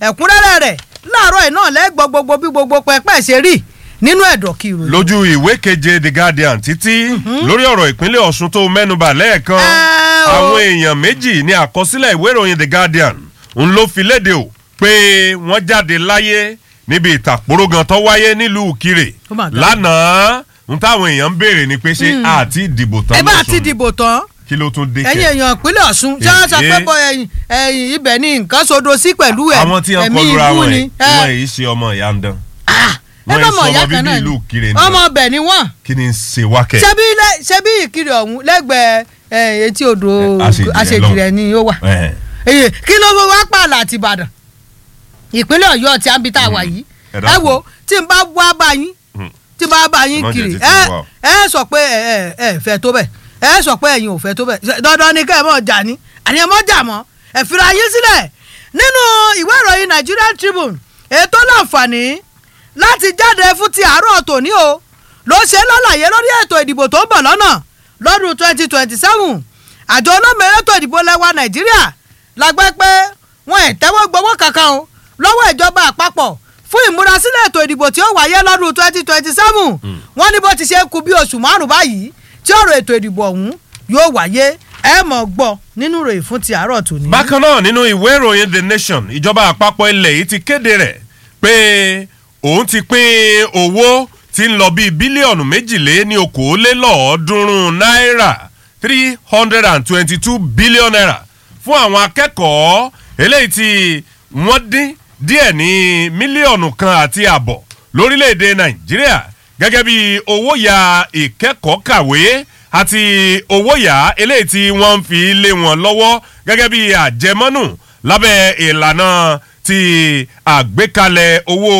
ẹ̀kúnrẹ́rẹ́ rẹ̀ láàárọ̀ ẹ̀ náà lẹ́gbọ́ gbogbo bí gbogbo pẹpẹ ṣe rí nínú ẹ̀dọ̀ kí ìròyìn. lójú ìwé keje the guardian títí lórí ọ̀rọ̀ ìpínlẹ̀ ọ̀ṣun tó mẹ́nuba lẹ́ẹ̀kan Ẹ o. àwọn èèyàn méjì ní àkọsílẹ̀ ìwé ìròyìn the guardian ń ló fi léde o pé wọ́n jáde láyé níbi ìtàkùrọ̀gàn tó wáyé nílùú kire Oh my God. lánàá ń táwọn èèyàn ń béèrè ni pé ṣé àti ìdìbò tán ẹ bá lọ́sùn ti dìbò tán kí ló tún dé ẹ̀yin kẹ́ èèyàn ìpínlẹ̀ ọ̀ṣun ṣé wọ́n sọ pé Èé. bọ́ ẹ̀yìn ẹ̀yìn ibẹ̀ ni nǹkan sodo sí pẹ̀lú ẹ̀ àwọn tí wọ́n ẹ̀mí kọlura ibú wọn ni. yìí ẹ. wọ́n yìí ṣe ọmọ ìyá ń dán Ah, ẹ wọ́n bá yìí mọ̀ sọ ìyá ọmọ kan bíbí náà ìlú ni kire ni ọmọ ọbẹ̀ ni wọ́n kí ni ń ṣe wákẹ́ ṣebí lẹ- ṣebí ìkiri ọ̀hún lẹ́gbẹ̀ẹ́ ẹ̀, etí odò Eh, Àṣejìrẹ́ àṣejìrẹ́ ni ó wà Ẹ̀hẹ̀. èyí kí ló fẹ́ wá pààlà àti ìbàdàn ìpínlẹ̀ ọ̀yọ́ tí a ń bi tá a wà yìí ẹ ẹ dákun. wo tí n bá wá bá yín Hmm. tí n bá bá yín Má jẹ́ kiri títí ẹ wà o. ẹ sọ pé ẹ ẹ ẹ fẹ́ tó bẹ̀ ẹ sọ pé ẹ̀yin ò fẹ́ tó bẹ̀ Ṣé dandan ni ká ẹ mọ̀ jà ní àní ẹ mọ̀ jà mọ́ ẹ fira yín sílẹ̀ nínú ìwé ìròyìn Nigerian Tribune ètò láǹfààní láti jáde fún ti àárọ̀ tòní o ló ṣe lálàyé lórí ètò ìdìbò tó ń bọ̀ lọ́nà lọ́dún twenty twenty seven àjọ olómìnira ètò ìdìbò lẹ́wà Nàìjíríà lágbẹ́ pé wọn ẹ̀ tẹ́wọ́ gbowó kankan o lọ́wọ́ ìjọba àpapọ̀ fún ìmúrasílẹ̀ ètò ìdìbò tí ó wáyé lọ́dún twenty twenty seven wọ́n ní bó ti ṣe kù bí oṣù márùn-ún báyìí tí ọ̀rọ̀ ètò ìdìbò ọ̀hún yóò wáyé ẹ mọ̀ gbọ́ nínú ìròyìn fún ti àárọ̀ tòní. bákan náà nínú ìwé ìròyìn the nation ìjọba àpapọ̀ ilẹ̀ yìí ti kéde rẹ̀ pé òun ti pín owó tí ń lọ bíi bílíọ̀nù méjìlé ní okòólélọ́ọ̀ọ́dúnrún náírà three hundred and twenty-two billion naira fún àwọn akẹ́kọ̀ọ́ eléyìí tí wọ́n dín díẹ̀ ní mílíọ̀nù kan àti àbọ̀ lórílẹ̀‐èdè nàìjíríà gẹ́gẹ́ bí owó ya ìkẹ́kọ̀ọ́ kàwé àti owó yá eléyìí tí wọ́n ń fi lé wọn lọ́wọ́ gẹ́gẹ́ bí àjẹmọ́nù lábẹ́ ìlànà ti àgbékalẹ̀ owó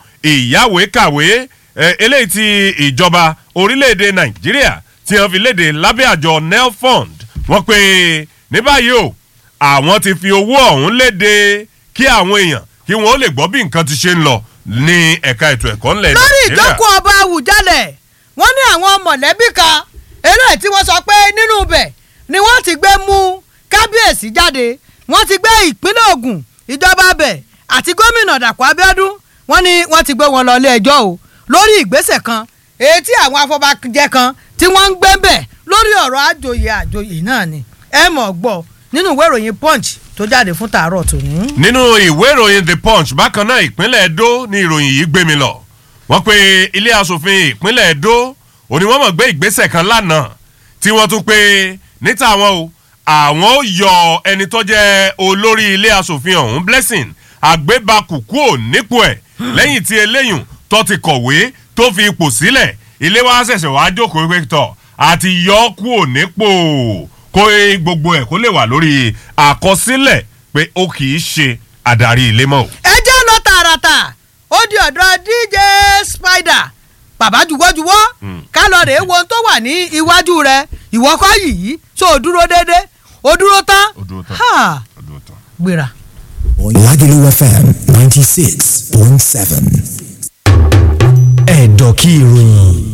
ìyáwèékàwé eh, eléyìí tí ìjọba orílẹ̀-èdè nàìjíríà tí wọ́n fi léde lábẹ́ àjọ nelfund wọ́n pé ní báyìí o àwọn ti fi owó ọ̀hún léde kí àwọn èèyàn kí wọ́n ó lè gbọ́ bí nǹkan ti ṣe ń lọ ní ẹ̀ka ètò ẹ̀kọ́ ńlẹ̀ lórí nàìjíríà. ìjókòó ọba àwùjalẹ̀ wọ́n ní àwọn mọ̀lẹ́bí kan eléyìí tí wọ́n sọ pé nínú ibẹ̀ ni wọ́n ti gbé mú kábíyèsí jáde wọ́n ti gbé ìpínlẹ̀ Ògùn ìjọba bẹ̀ àti gómìnà Dàpọ̀ Abíọ́dún wọ́n ní wọ́n ti gbé wọn lọ ilé ẹjọ́ o lórí ìgbésẹ̀ kan èyí tí àwọn afọbajẹ kan tí wọ́n ń gbé bẹ̀ lórí ọ̀rọ̀ àjòyè àjòyè náà ni ẹ mọ̀ gbọ́ nínú ìwé ìròyìn Punch tó jáde fún tàárọ̀ tòní. nínú ìwé ìròyìn the punch bákan náà ìpínlẹ̀ edo ní ìròyìn yìí gbé mi lọ wọ́n pe ilé asòfin ìpínlẹ̀ edo òní wọ́n mọ̀ gbé ìgbésẹ̀ kan lánàá tí wọ́n tún pé níta àwọn o àwọn ó yọ ẹni tó jẹ́ olórí ilé asòfin ọ̀hún blessing àgbébakù kúò nípò ẹ̀ lẹ́yìn tí eléyùn tó ti kọ̀wé tó fi ipò sílẹ̀ ilé wa ṣẹ̀ṣẹ̀ wá jókòó pé tọ̀ àti yọ ọ́ kúò nípò kó gbogbo ẹ̀ kó lè wà lórí àkọsílẹ̀ pé ó kì í ṣe adarí ilé mọ́ o. ẹ jẹ́ lọ tààràtà ó di ọ̀dọ̀ dj spider bàbá juwọ́juwọ́ ká lọ rèé wo ohun tó wà ní iwájú rẹ ìwọ kọ́ yìí tó o dúró déédé o dúró tán Ó dúró tán. Ha, Ó dúró tán. gbéra. Lagelu FM 96.7. Ẹ̀dọ̀kí ìròyìn.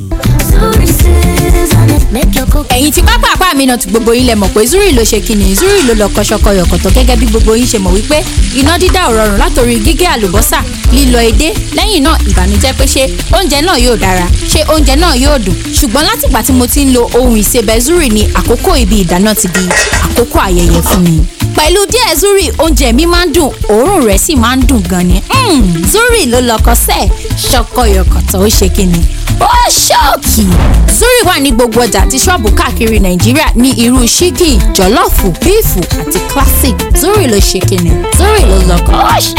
ẹ̀yin tí pápá àpá mi náà ti gbogbo yín lẹ mọ̀ pé zuri ló ṣe kíni zuri ló lọ kọ́ṣọ́kọ́ yọ̀kọ̀tọ̀ gẹ́gẹ́ bí gbogbo yín ṣe mọ̀ wípé iná dídá ò rọrùn látòrí gígé àlùbọ́sà lílọ edé lẹ́yìn náà ìbànújẹ́ pé ṣé oúnjẹ náà yóò dára ṣé oúnjẹ náà yóò dùn ṣùgbọ́n látìgbà tí mo ti ń lo ohun ìsebẹ̀ zuri ni àkókò ibi ìdáná ti di àkókò ayẹyẹ fún mi pẹ̀lú díẹ̀ zuri oúnjẹ mi máa ń dùn òórùn rẹ̀ sì máa ń dùn gan ni Mm, zuri ló lọkọ sẹ́ẹ̀ ṣọkọyọkọ̀tọ̀ ó ṣe kíni ó ṣọ́ọ̀kì. zuri wà ní gbogbo ọjà àti ṣọ́ọ̀bù káàkiri nàìjíríà ní irú ṣígì jọ̀lọ́ọ̀fù bíìfù àti classic zuri ló ṣe kíni zuri ló lọ́kọ̀ ó ṣe